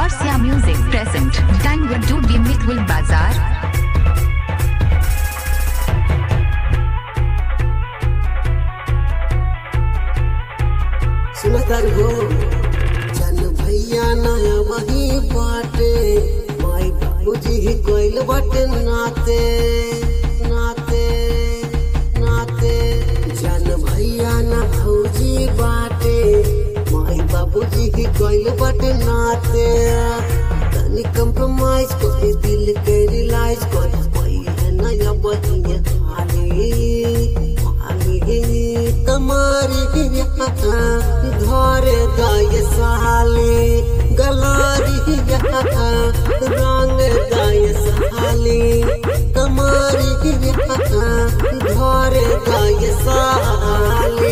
Chorsia Music present Tangwa Dubi Mitwil Bazaar. सुनतर हो चल भैया नया वही बाटे माई बाबूजी ही कोइल बाटे नाते नाते नाते जन भैया न भौजी बाटे माई बाबूजी ही कोइल बाटे नाते तनी कंप्रोमाइज कर दिल के रिलाइज कर पाई है नया बहिया खाली खाली कमारी धरे गाय साली गलारी रंग गाय साली कमारी धरे गाय साली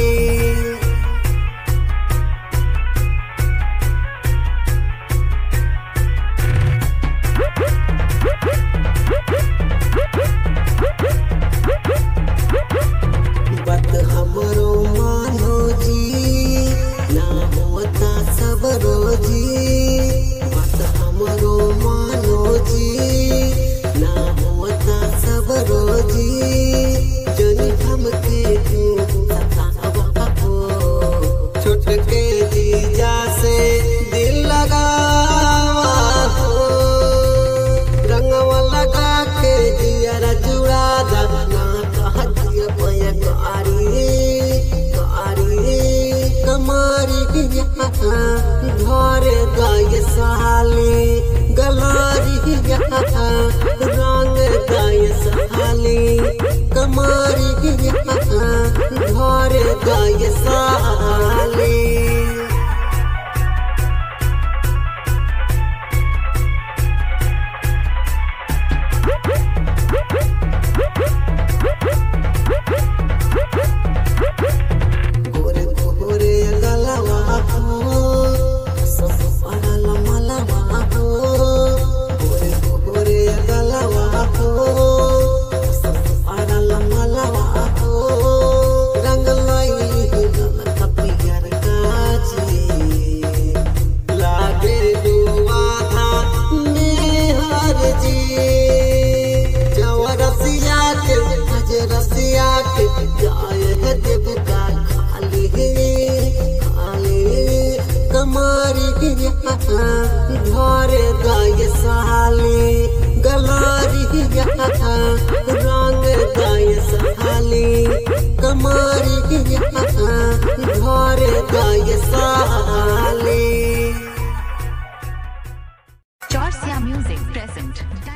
बात हमरो मानो जी ना होता सब रोजी बात हमरो मानो जी ना होता सब रोजी जनी हमके तू सतावा हो छोट के जीजा से दिल लगावा हो रंगवा लगा के जियरा जुड़ा दना कह दिया पय कारी कारी कमारी घरे गाय साली गलारी रंग गाय साली कमारी घरे गाय साली गोरे गोरे गलवा हो सब पड़ल मलवा हो गोरे गोरे गलवा हो सब पड़ल मलवा हो रंग लाई गल कपियर काजी लागे दुआधा मेहर जी जवरसिया के हज रसिया के जाय है देव का खाली खाली कमारी घरे गाय साली गलारी रंग गाय साली कमारी घरे गाय साली Chorsia Music present